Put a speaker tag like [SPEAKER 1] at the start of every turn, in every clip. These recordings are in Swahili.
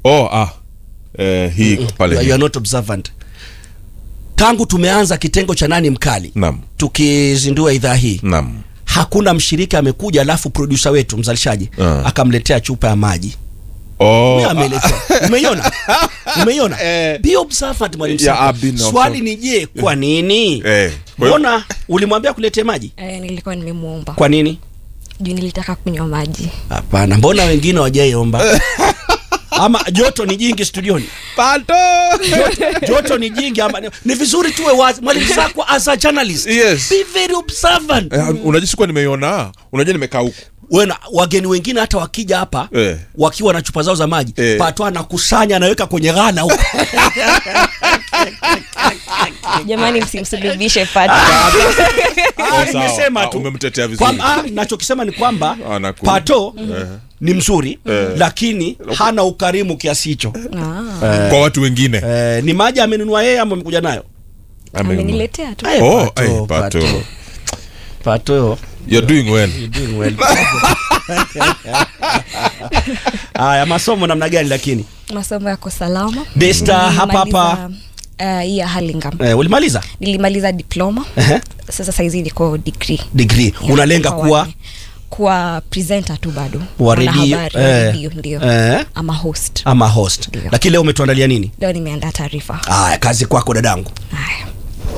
[SPEAKER 1] oh ah eh, hii pale
[SPEAKER 2] you are not observant tangu tumeanza kitengo cha nani mkali
[SPEAKER 1] Naam.
[SPEAKER 2] tukizindua idhaa hii
[SPEAKER 1] naam
[SPEAKER 2] hakuna mshirika amekuja alafu produsa wetu mzalishaji
[SPEAKER 1] Ah.
[SPEAKER 2] akamletea chupa ya maji
[SPEAKER 1] oh
[SPEAKER 2] Yeye ameletea umeiona umeiona
[SPEAKER 1] Eh.
[SPEAKER 2] be observant mwalimu
[SPEAKER 1] Yeah,
[SPEAKER 2] Sako.
[SPEAKER 1] I've been
[SPEAKER 2] swali
[SPEAKER 1] observant.
[SPEAKER 2] ni je kwa nini
[SPEAKER 1] Eh, kwa hiyo-
[SPEAKER 2] mbona ulimwambia kuletee maji
[SPEAKER 3] Eh, nilikuwa nimemuomba
[SPEAKER 2] kwa nini
[SPEAKER 3] juu nilitaka kunywa maji
[SPEAKER 2] hapana mbona wengine wajaiomba ama joto ni jingi studioni
[SPEAKER 1] pato
[SPEAKER 2] joto, joto ni jingi ama ni vizuri tuwe wazi mwalimu Sako as a journalist
[SPEAKER 1] Yes.
[SPEAKER 2] be very observant
[SPEAKER 1] eh, unajua sikuwa nimeiona unajua nimekaa huku
[SPEAKER 2] wena wageni wengine hata wakija hapa
[SPEAKER 1] Eh.
[SPEAKER 2] wakiwa na chupa zao za maji
[SPEAKER 1] Eh.
[SPEAKER 2] pato anakusanya anaweka kwenye ghala huko
[SPEAKER 3] jamani msimsulubishe pati
[SPEAKER 2] Ah,
[SPEAKER 1] sawa.
[SPEAKER 2] nimesema
[SPEAKER 1] Ah,
[SPEAKER 2] tu
[SPEAKER 1] umemtetea vizuri.
[SPEAKER 2] Kwamba- ah, nachokisema ni kwamba
[SPEAKER 1] Anaku-
[SPEAKER 2] pato
[SPEAKER 1] Eh.
[SPEAKER 2] ni mzuri lakini hana ukarimu kiasi hicho
[SPEAKER 1] kwa watu wengine
[SPEAKER 2] eh, ni maji amenunua yeye ama amekuja nayo
[SPEAKER 1] Amenunua.
[SPEAKER 3] ameniletea tu
[SPEAKER 2] Eh,
[SPEAKER 1] Oh,
[SPEAKER 2] Pato,
[SPEAKER 1] eh, Pato.
[SPEAKER 2] Pato. pato
[SPEAKER 1] you're doing well
[SPEAKER 2] you're doing well. haya masomo namna gani lakini
[SPEAKER 3] masomo yako salama
[SPEAKER 2] Desta hapa hapa
[SPEAKER 3] uh, hii ya Hurlingham
[SPEAKER 2] eh, ulimaliza
[SPEAKER 3] nilimaliza diploma
[SPEAKER 2] Ehe.
[SPEAKER 3] sasa saizi niko degree
[SPEAKER 2] degree
[SPEAKER 3] Ya,
[SPEAKER 2] unalenga
[SPEAKER 3] kwa
[SPEAKER 2] kuwa
[SPEAKER 3] wane. kuwa presenter tu bado
[SPEAKER 2] wa redio
[SPEAKER 3] Mwanahabari wa
[SPEAKER 2] eh,
[SPEAKER 3] redio ndio
[SPEAKER 2] eh,
[SPEAKER 3] ama host
[SPEAKER 2] ama host
[SPEAKER 3] Ndio.
[SPEAKER 2] lakini leo umetuandalia nini
[SPEAKER 3] leo nimeandaa taarifa
[SPEAKER 2] haya kazi kwako dadangu
[SPEAKER 3] Haya.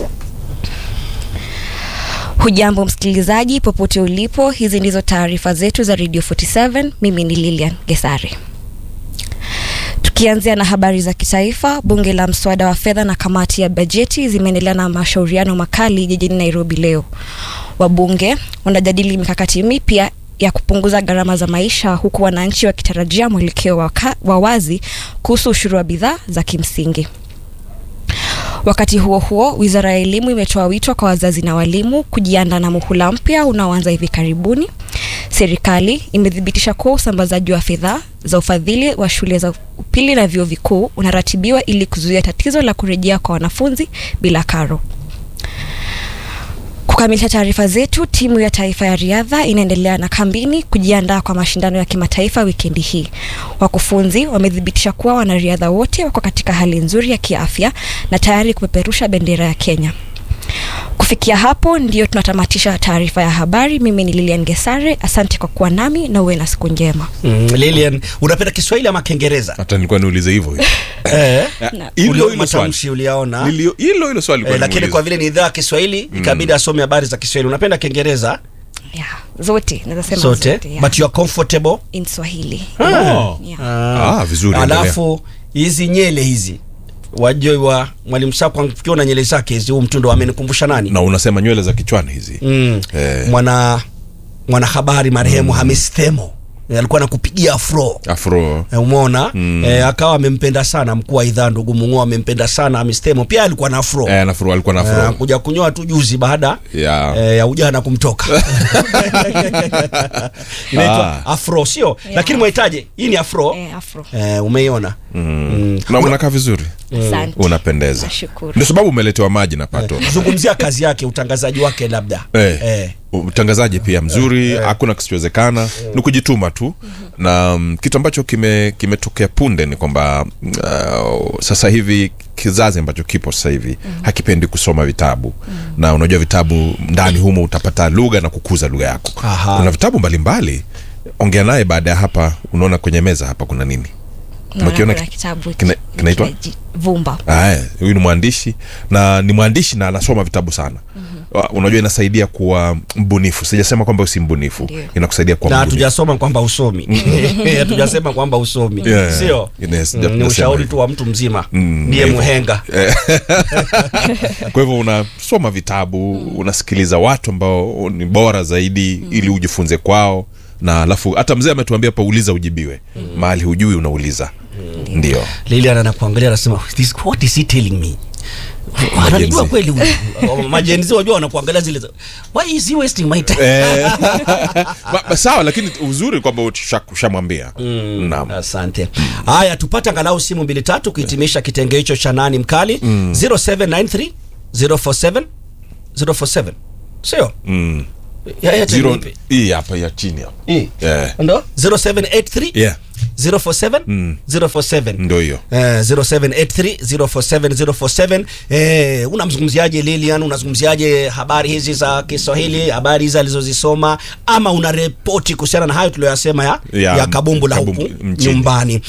[SPEAKER 3] hujambo msikilizaji popote ulipo hizi ndizo taarifa zetu za radio 47 mimi ni lilian gesari tukianzia na habari za kitaifa bunge la mswada wa fedha na kamati ya bajeti zimeendelea na mashauriano makali jijini nairobi leo wabunge wanajadili mikakati mipya ya kupunguza gharama za maisha huku wananchi wakitarajia mwelekeo wa ka- wa wazi kuhusu ushuru wa bidhaa za kimsingi Wakati huo huo, wizara ya elimu imetoa wito kwa wazazi na walimu kujiandaa na muhula mpya unaoanza hivi karibuni. Serikali imethibitisha kuwa usambazaji wa fedha za ufadhili wa shule za upili na vyuo vikuu unaratibiwa ili kuzuia tatizo la kurejea kwa wanafunzi bila karo. Kukamilisha taarifa zetu, timu ya taifa ya riadha inaendelea na kambini kujiandaa kwa mashindano ya kimataifa wikendi hii. Wakufunzi wamethibitisha kuwa wanariadha wote wako katika hali nzuri ya kiafya na tayari kupeperusha bendera ya Kenya. Kufikia hapo ndio tunatamatisha taarifa ya habari. Mimi ni Lilian Gesare, asante kwa kuwa nami na uwe na siku njema.
[SPEAKER 2] mm, Lilian unapenda Kiswahili ama Kiingereza
[SPEAKER 1] hata nilikuwa niulize hivyo hivyo.
[SPEAKER 2] eh,
[SPEAKER 3] Na-
[SPEAKER 1] hilo
[SPEAKER 2] ule
[SPEAKER 1] hilo swali
[SPEAKER 2] matamshi uliyaona
[SPEAKER 1] Nilio- hilo hilo swali
[SPEAKER 2] eh,
[SPEAKER 1] nilikuwa
[SPEAKER 2] lakini
[SPEAKER 1] nimuulize.
[SPEAKER 2] kwa vile ni idhaa ya Kiswahili ikabidi asome habari za Kiswahili unapenda Kiingereza
[SPEAKER 3] Yeah, zote naweza sema
[SPEAKER 2] zote
[SPEAKER 3] zote, yeah.
[SPEAKER 2] but you are comfortable
[SPEAKER 3] in Swahili.
[SPEAKER 1] Oh.
[SPEAKER 3] Yeah.
[SPEAKER 1] Ah, vizuri endelea.
[SPEAKER 2] alafu hizi nyele hizi wajoi wa mwalimu Sako ukiwa na nyele zake hizi huu mtundo amenikumbusha nani
[SPEAKER 1] na unasema nywele za kichwani hizi
[SPEAKER 2] mm.
[SPEAKER 1] Eh.
[SPEAKER 2] mwana mwanahabari marehemu Hamis Themo Eh, alikuwa anakupigia afro
[SPEAKER 1] afro
[SPEAKER 2] Eh, umeona mm. e, akawa amempenda sana mkuu wa idhaa ndugu Mung'o amempenda sana Hamis Themo pia alikuwa na afro
[SPEAKER 1] eh, nafro alikuwa na
[SPEAKER 2] Eh,
[SPEAKER 1] afro
[SPEAKER 2] kuja kunyoa tu juzi baada
[SPEAKER 1] Ya.
[SPEAKER 2] eh, ya ujana kumtoka inaitwa
[SPEAKER 1] Ah.
[SPEAKER 2] afro sio
[SPEAKER 3] Yeah.
[SPEAKER 2] lakini mwahitaje hii ni afro
[SPEAKER 3] Eh, afro.
[SPEAKER 2] eh, umeiona mm.
[SPEAKER 1] na unakaa vizuri
[SPEAKER 3] Asante.
[SPEAKER 1] unapendeza
[SPEAKER 3] Nashukuru.
[SPEAKER 1] ndio sababu umeletewa maji na pato
[SPEAKER 2] zungumzia kazi yake utangazaji wake labda
[SPEAKER 1] Eh.
[SPEAKER 2] Eh.
[SPEAKER 1] utangazaji pia mzuri hakuna kisichowezekana ni kujituma tu na um, kitu ambacho kime kimetokea punde ni kwamba uh, sasa hivi kizazi ambacho kipo sasa hivi hakipendi kusoma vitabu na unajua vitabu ndani humo utapata lugha na kukuza lugha yako
[SPEAKER 2] Aha.
[SPEAKER 1] kuna vitabu mbalimbali ongea naye baada ya hapa unaona kwenye meza hapa kuna nini
[SPEAKER 3] Naona
[SPEAKER 1] Umekiona
[SPEAKER 3] kuna
[SPEAKER 1] ki-
[SPEAKER 3] kitabu
[SPEAKER 1] kina- kinaitwa?
[SPEAKER 3] kinaji- Vumba.
[SPEAKER 1] Aya, huyu ni mwandishi na ni mwandishi na anasoma vitabu sana mm-hmm. unajua inasaidia kuwa mbunifu sijasema kwamba usi mbunifu
[SPEAKER 3] Ndio.
[SPEAKER 1] inakusaidia kuwa
[SPEAKER 2] na
[SPEAKER 1] mbunifu
[SPEAKER 2] hatujasoma kwamba usomi hatujasema kwamba usomi
[SPEAKER 1] Yeah.
[SPEAKER 2] sio
[SPEAKER 1] Yes,
[SPEAKER 2] Mm, ni
[SPEAKER 1] sijasema
[SPEAKER 2] ushauri
[SPEAKER 1] hivyo.
[SPEAKER 2] tu wa mtu mzima
[SPEAKER 1] Mm,
[SPEAKER 2] ndiye
[SPEAKER 1] hivyo.
[SPEAKER 2] muhenga
[SPEAKER 1] kwa hivyo unasoma vitabu unasikiliza watu ambao ni bora zaidi ili ujifunze kwao na alafu hata mzee ametuambia pa uliza ujibiwe mahali hujui unauliza ndio
[SPEAKER 2] lilian anakuangalia anasema "This- what is he telling me anajua kweli huyu. majenzi wajua wanakuangalia zile za- why is he wasting my time
[SPEAKER 1] Eh, ba- ba- sawa lakini uzuri kwamba usha- ushamwambia naam
[SPEAKER 2] asante haya tupate angalau simu mbili tatu kuhitimisha kitenge hicho cha nani mkali 0793 047 047 sio ya Airtel
[SPEAKER 1] Zero-
[SPEAKER 2] ipi?
[SPEAKER 1] hii hapa ya chini hapa
[SPEAKER 2] Hii.
[SPEAKER 1] Eh.
[SPEAKER 2] ndo 0783
[SPEAKER 1] Yeah.
[SPEAKER 2] 047
[SPEAKER 1] Mm.
[SPEAKER 2] 047
[SPEAKER 1] ndo hiyo
[SPEAKER 2] Eh, 0783047047 eh, unamzungumziaje Lilian? Unazungumziaje habari hizi za Kiswahili, habari hizi alizozisoma, ama una ripoti kuhusiana na hayo tuliyoyasema ya, ya,
[SPEAKER 1] Ya,
[SPEAKER 2] kabumbu la huku
[SPEAKER 1] kabumbu mjini.
[SPEAKER 2] nyumbani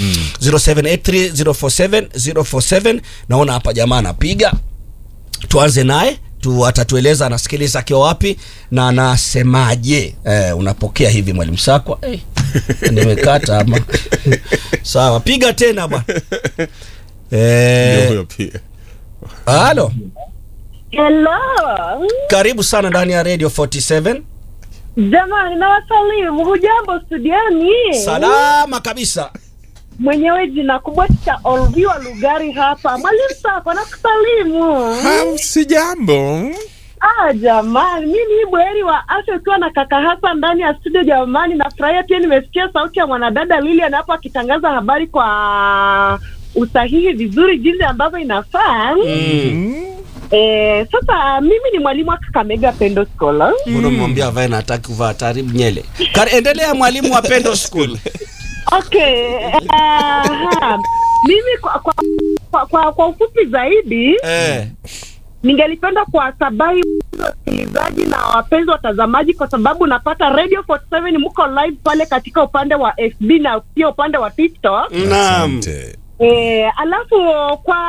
[SPEAKER 2] 0783047047 naona hapa jamaa anapiga tuanze naye tu atatueleza anasikiliza akiwa wapi na anasemaje. Eh, unapokea hivi mwalimu Sakwa? Eh, nimekata ama sawa, piga tena bwana.
[SPEAKER 1] ndio
[SPEAKER 2] Eh,
[SPEAKER 1] huyo pia
[SPEAKER 2] halo,
[SPEAKER 4] Hello.
[SPEAKER 2] karibu sana ndani ya Radio 47.
[SPEAKER 4] Jamani nawasalimu. Hujambo studioni?
[SPEAKER 2] Salama kabisa.
[SPEAKER 4] Mwenyewe jina kubwa cha Olviwa Lugari hapa. Mwalimu Sako nakusalimu.
[SPEAKER 1] si jambo
[SPEAKER 4] Ah, jamani, mimi ni bweri wa afya ukiwa na kaka hasa ndani ya studio. Jamani, nafurahia pia, nimesikia sauti ya mwanadada Lilian hapo akitangaza habari kwa usahihi vizuri, jinsi ambavyo inafaa. Eh, sasa mimi ni mwalimu wa Kakamega Pendo Scholar.
[SPEAKER 2] Mbona mwambia avae na hataki kuvaa taribu nyele. Kar endelea mwalimu wa Pendo School.
[SPEAKER 4] Okay. Aha. Mimi kwa kwa, kwa, kwa, kwa ufupi zaidi
[SPEAKER 2] Eh.
[SPEAKER 4] ningelipenda kuwasabahi wasikilizaji na wapenzi watazamaji, kwa sababu napata Radio 47 mko live pale katika upande wa FB na pia upande wa TikTok.
[SPEAKER 2] Naam.
[SPEAKER 1] Asante.
[SPEAKER 4] E, alafu kwa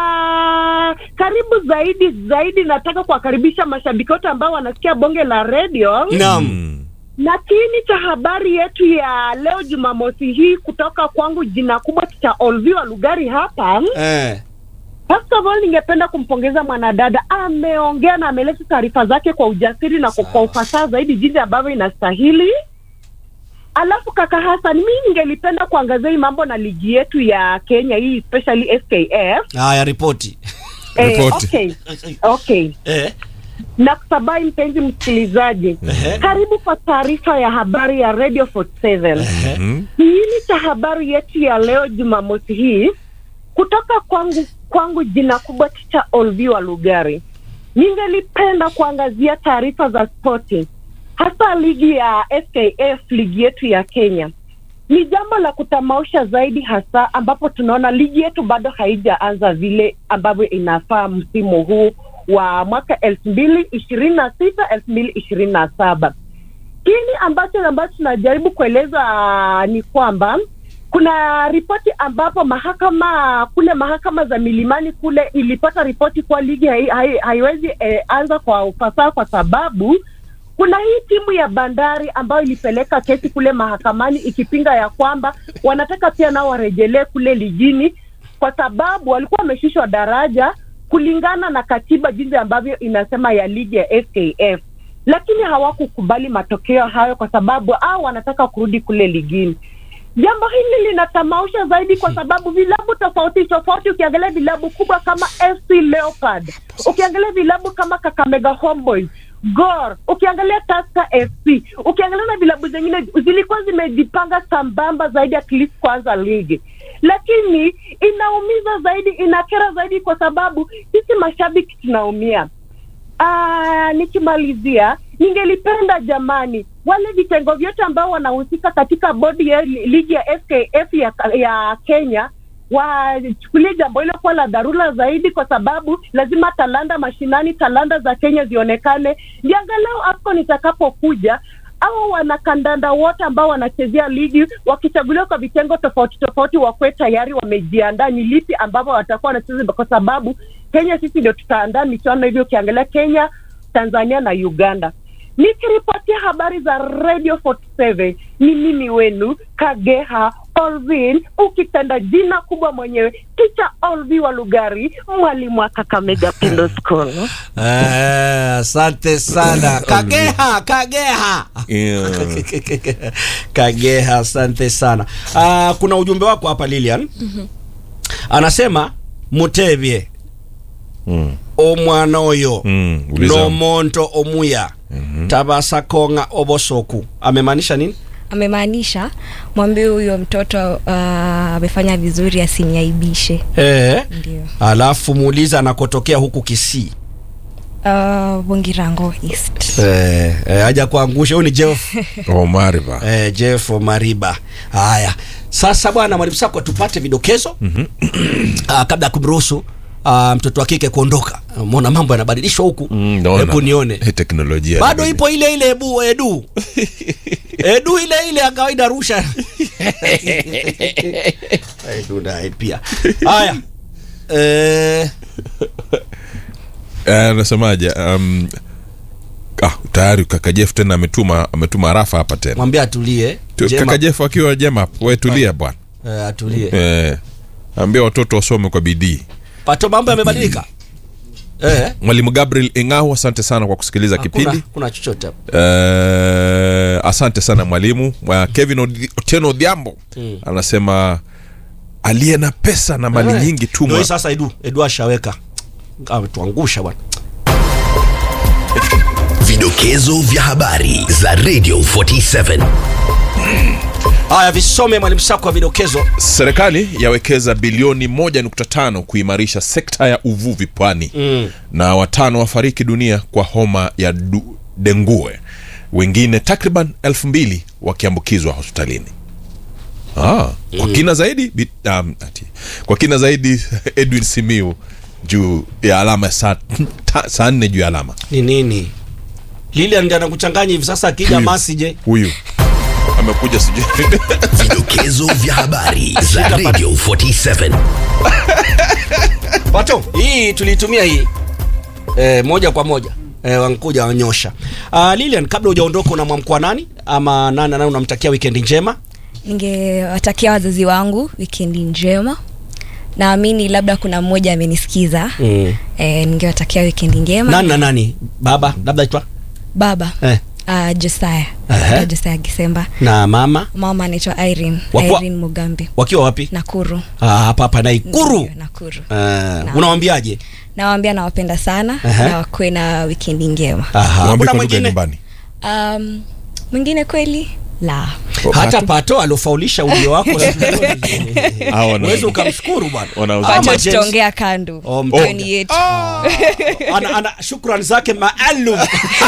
[SPEAKER 4] karibu zaidi zaidi nataka kuwakaribisha mashabiki wote ambao wanasikia bonge la radio
[SPEAKER 2] Naam.
[SPEAKER 1] Mm.
[SPEAKER 4] na kiini cha habari yetu ya leo Jumamosi hii kutoka kwangu, jina kubwa cha Olviwa Lugari hapa.
[SPEAKER 2] Eh.
[SPEAKER 4] First of all, ningependa kumpongeza mwanadada, ameongea na ameleta taarifa zake kwa ujasiri na kwa, kwa ufasaha zaidi jinsi ambavyo inastahili. Alafu kaka Hassan, mimi ningelipenda kuangazia hii mambo na ligi yetu ya Kenya hii especially FKF.
[SPEAKER 2] Haya ripoti.
[SPEAKER 4] Eh,
[SPEAKER 1] Ripoti.
[SPEAKER 4] okay. Okay.
[SPEAKER 2] Eh.
[SPEAKER 4] na kusabai mpenzi msikilizaji,
[SPEAKER 2] Ehe.
[SPEAKER 4] karibu kwa taarifa ya habari ya Radio 47.
[SPEAKER 1] Mhm.
[SPEAKER 4] Kiini cha habari yetu ya leo Jumamosi hii kutoka kwangu kwangu, jina kubwa cha Olviwa Lugari, ningelipenda kuangazia taarifa za spoti, hasa ligi ya FKF, ligi yetu ya Kenya. Ni jambo la kutamausha zaidi, hasa ambapo tunaona ligi yetu bado haijaanza vile ambavyo inafaa msimu huu wa mwaka elfu mbili ishirini na sita elfu mbili ishirini na saba kini ambacho ambacho tunajaribu kueleza ni kwamba kuna ripoti ambapo mahakama kule mahakama za milimani kule ilipata ripoti kuwa ligi hai, hai, haiwezi eh, anza kwa ufasaha kwa sababu kuna hii timu ya Bandari ambayo ilipeleka kesi kule mahakamani ikipinga ya kwamba wanataka pia nao warejelee kule ligini kwa sababu walikuwa wameshushwa daraja kulingana na katiba jinsi ambavyo inasema ya ligi ya FKF, lakini hawakukubali matokeo hayo kwa sababu au wanataka kurudi kule ligini. Jambo hili linatamausha zaidi kwa sababu vilabu tofauti tofauti, ukiangalia vilabu kubwa kama FC Leopard, ukiangalia vilabu kama Kakamega Homeboys, Gor, ukiangalia Tusker FC, ukiangalia na vilabu zingine zilikuwa zimejipanga sambamba zaidi at least kwanza ligi, lakini inaumiza zaidi, inakera zaidi kwa sababu sisi mashabiki tunaumia. Ah, nikimalizia ningelipenda jamani, wale vitengo vyote ambao wanahusika katika bodi ya li- ligi ya FKF ya, ya Kenya wachukulie jambo hilo kuwa la dharura zaidi, kwa sababu lazima talanta mashinani, talanta za Kenya zionekane, ndio angalau AFCON itakapokuja au wanakandanda wote ambao wanachezea ligi wakichaguliwa kwa vitengo tofauti tofauti, wakuwe tayari wamejiandaa ni lipi ambavyo watakuwa wanacheza, kwa sababu Kenya sisi ndio tutaandaa michuano hivyo, ukiangalia Kenya, Tanzania na Uganda. Nikiripotia habari za Radio 47 ni mimi wenu Kageha Olvin, ukipenda jina kubwa mwenyewe, Ticha Olvi wa Lugari, mwalimu wa Kakamega Pendo School.
[SPEAKER 2] Eh, asante sana. Kageha, Kageha.
[SPEAKER 1] Yeah.
[SPEAKER 2] Kageha, asante sana. Ah, kuna ujumbe wako hapa Lilian. Anasema Mutevye
[SPEAKER 1] Mm.
[SPEAKER 2] omwana oyo
[SPEAKER 1] Mm. Uliza.
[SPEAKER 2] nomonto omuya tabasa konga obosoku amemaanisha nini?
[SPEAKER 3] amemaanisha mwambie huyo mtoto uh, amefanya vizuri asiniaibishe
[SPEAKER 2] Eh.
[SPEAKER 3] ndio
[SPEAKER 2] Alafu muulize anakotokea huku Kisii.
[SPEAKER 3] uh, bungirango east
[SPEAKER 2] eh, eh, haja kuangusha huyu ni jeff
[SPEAKER 1] omariba
[SPEAKER 2] eh, jeff mariba haya sasa bwana mwalimu sako tupate vidokezo mm-hmm. kabla ya kumruhusu uh, mtoto wa kike kuondoka mona mambo yanabadilishwa huku
[SPEAKER 1] Mm, naona.
[SPEAKER 2] hebu nione
[SPEAKER 1] Hii teknolojia
[SPEAKER 2] bado ipo ile ile ebu edu edu ile ile ya kawaida rusha edu naye pia haya eh,
[SPEAKER 1] Eh, anasemaje um, ah, tayari kaka jeff tena ametuma ametuma rafa hapa tena
[SPEAKER 2] mwambie atulie
[SPEAKER 1] Tu-
[SPEAKER 2] Jema,
[SPEAKER 1] kaka jeff akiwa jema we tulia bwana
[SPEAKER 2] eh, atulie
[SPEAKER 1] eh, ambia watoto wasome kwa bidii
[SPEAKER 2] pato mambo yamebadilika eh,
[SPEAKER 1] mwalimu gabriel ingau asante sana kwa kusikiliza
[SPEAKER 2] hakuna,
[SPEAKER 1] kipindi
[SPEAKER 2] kuna chochote hapo.
[SPEAKER 1] Eh, asante sana mwalimu Mwa- kevin Odi- otieno odhiambo
[SPEAKER 2] Mm.
[SPEAKER 1] anasema aliye na pesa na mali
[SPEAKER 2] Eh,
[SPEAKER 1] nyingi
[SPEAKER 2] ndio
[SPEAKER 1] tuma
[SPEAKER 2] hii sasa edu edu ashaweka ametuangusha bwana
[SPEAKER 5] Vidokezo vya habari za Radio 47.
[SPEAKER 2] haya visome mwalimu sako wa vidokezo
[SPEAKER 1] serikali yawekeza bilioni 1.5 kuimarisha sekta ya uvuvi pwani
[SPEAKER 2] Mm.
[SPEAKER 1] na watano wafariki dunia kwa homa ya du, dengue wengine takriban elfu mbili wakiambukizwa hospitalini ah, kwa kina zaidi bi, um, ati, kwa kina zaidi edwin simiu juu ya alama ya saa ta- saa nne juu ya alama
[SPEAKER 2] ni nini lilian ndi anakuchanganya hivi sasa akija
[SPEAKER 1] Huyu.
[SPEAKER 2] masi je
[SPEAKER 1] huyu amekuja sijui
[SPEAKER 5] Vidokezo vya habari za Radio 47.
[SPEAKER 2] pato hii tuliitumia hii e, moja kwa moja e, wankuja wanyosha uh, lilian kabla hujaondoka unamwamkua nani ama nani nani unamtakia wikendi njema
[SPEAKER 3] ningewatakia wazazi wangu wikendi njema naamini labda kuna mmoja amenisikiza
[SPEAKER 2] mm.
[SPEAKER 3] e, ningewatakia wikendi njema
[SPEAKER 2] nani na nani baba labda itwa
[SPEAKER 3] baba
[SPEAKER 2] eh.
[SPEAKER 3] uh, josaya
[SPEAKER 2] Ehe.
[SPEAKER 3] josaya gisemba
[SPEAKER 2] na mama
[SPEAKER 3] mama anaitwa irene
[SPEAKER 2] Wakua-
[SPEAKER 3] irene mugambi
[SPEAKER 2] wakiwa wapi
[SPEAKER 3] nakuru
[SPEAKER 2] Ah, hapa hapa naikuru
[SPEAKER 3] Ndio, nakuru
[SPEAKER 2] uh, unawambiaje
[SPEAKER 3] nawambia nawapenda sana
[SPEAKER 2] Ehe.
[SPEAKER 3] na wakuwe na wikendi njema
[SPEAKER 2] Aha,
[SPEAKER 1] Mwambie
[SPEAKER 2] kuna
[SPEAKER 1] kwa lugha ya
[SPEAKER 2] mwingine
[SPEAKER 1] nyumbani
[SPEAKER 3] um, mwingine kweli la
[SPEAKER 2] hata pato aliofaulisha ulio wako
[SPEAKER 1] Hawa wana-
[SPEAKER 2] uwezi ukamshukuru bwana
[SPEAKER 1] Wanauza-
[SPEAKER 2] Ama
[SPEAKER 3] pacha
[SPEAKER 2] James-
[SPEAKER 3] tutaongea kando
[SPEAKER 2] Oh,
[SPEAKER 3] jioni yetu
[SPEAKER 2] ana, ana shukrani zake maalum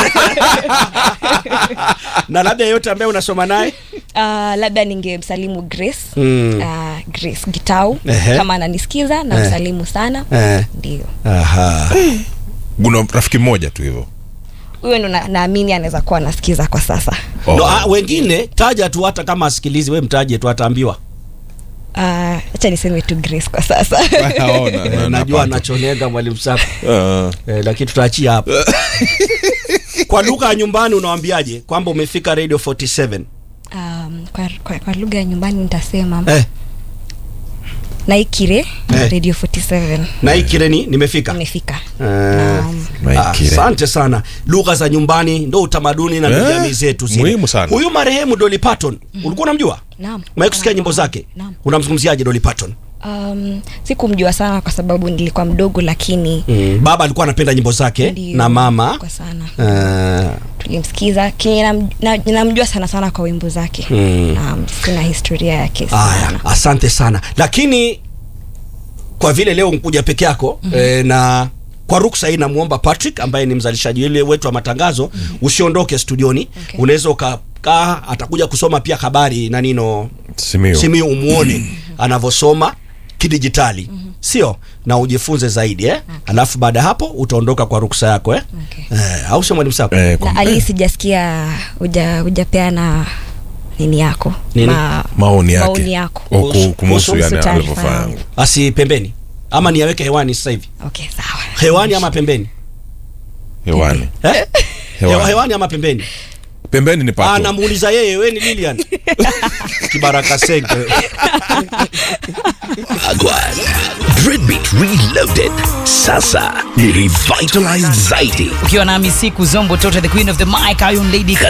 [SPEAKER 2] na labda yeyote ambaye unasoma naye
[SPEAKER 3] uh, labda ningemsalimu grace
[SPEAKER 2] Mm.
[SPEAKER 3] uh, grace gitau
[SPEAKER 2] Ehe.
[SPEAKER 3] kama ananisikiza na
[SPEAKER 2] Eh.
[SPEAKER 3] msalimu sana
[SPEAKER 2] Eh.
[SPEAKER 3] ndio
[SPEAKER 2] Aha.
[SPEAKER 1] kuna rafiki mmoja tu hivyo
[SPEAKER 3] huyo ndo na- naamini anaweza kuwa anasikiza kwa sasa
[SPEAKER 1] Oh.
[SPEAKER 2] No, ah, wengine taja tu hata kama asikilizi we mtaje tu ataambiwa
[SPEAKER 3] Ah, hacha niseme tu grace kwa sasa
[SPEAKER 1] Haona, na-
[SPEAKER 2] eh, najua
[SPEAKER 1] napata.
[SPEAKER 2] anachonega mwalimu sako
[SPEAKER 1] Ah.
[SPEAKER 2] eh, lakini tutaachia hapo kwa lugha ya nyumbani unawambiaje kwamba umefika radio 47
[SPEAKER 3] um, kwa, kwa, kwa lugha ya nyumbani nitasema
[SPEAKER 2] eh,
[SPEAKER 3] naikire
[SPEAKER 2] Eh.
[SPEAKER 3] radio 47
[SPEAKER 2] na hii kireni nimefika
[SPEAKER 3] imefika
[SPEAKER 2] Eh,
[SPEAKER 3] Naam.
[SPEAKER 1] Naikire.
[SPEAKER 2] asante sana lugha za nyumbani ndo utamaduni na
[SPEAKER 1] Eh,
[SPEAKER 2] jamii zetu zile.
[SPEAKER 1] muhimu sana.
[SPEAKER 2] huyu marehemu Dolly Parton ulikuwa unamjua
[SPEAKER 3] Naam.
[SPEAKER 2] umewahi kusikia nyimbo zake
[SPEAKER 3] Naam.
[SPEAKER 2] unamzungumziaje Dolly Parton
[SPEAKER 3] um, sikumjua sana kwa sababu nilikuwa mdogo lakini
[SPEAKER 2] mm. baba alikuwa anapenda nyimbo zake
[SPEAKER 3] ndio,
[SPEAKER 2] na mama
[SPEAKER 3] kwa sana
[SPEAKER 2] uh,
[SPEAKER 3] tulimsikiza kinye nam- na- namjua sana sana kwa wimbo zake
[SPEAKER 2] Mm.
[SPEAKER 3] na sina historia yake
[SPEAKER 2] Aya,
[SPEAKER 3] sana
[SPEAKER 2] asante sana lakini kwa vile leo nkuja peke yako mm-hmm. e, na kwa ruksa hii namwomba patrick ambaye ni mzalishaji ile wetu wa matangazo mm-hmm. usiondoke studioni
[SPEAKER 3] Okay.
[SPEAKER 2] unaweza ukakaa atakuja kusoma pia habari na nino
[SPEAKER 1] Simiyu.
[SPEAKER 2] simiu umuone anavyosoma kidijitali sio na ujifunze zaidi eh? alafu baada ya hapo utaondoka kwa ruksa yako eh?
[SPEAKER 3] Okay.
[SPEAKER 2] Eh, au sio mwalimu sako
[SPEAKER 1] Eh, kwa-
[SPEAKER 3] na ali sijasikia uja ujapeana nini yako
[SPEAKER 2] Nini?
[SPEAKER 1] maoni yake
[SPEAKER 3] maoni yako
[SPEAKER 1] O, ku-
[SPEAKER 2] Kuhusu-
[SPEAKER 1] kumuhusu
[SPEAKER 3] kuhusu
[SPEAKER 1] yani
[SPEAKER 3] taarifa
[SPEAKER 1] alivyofanya
[SPEAKER 3] yangu.
[SPEAKER 2] asi pembeni ama niaweke hewani sasa hivi
[SPEAKER 3] okay sawa
[SPEAKER 2] hewani ama pembeni
[SPEAKER 1] hewani
[SPEAKER 2] eh?
[SPEAKER 1] Hewani.
[SPEAKER 2] hewani. hewani ama pembeni
[SPEAKER 1] pembeni ni
[SPEAKER 2] Ah,
[SPEAKER 1] pato
[SPEAKER 2] namuuliza yeye we ni lilian kibaraka senge
[SPEAKER 5] Agwan. Dreadbeat Reloaded. Sasa ni revitalized zaidi
[SPEAKER 6] ukiwa nami siku zombo tota the queen of the mic iron lady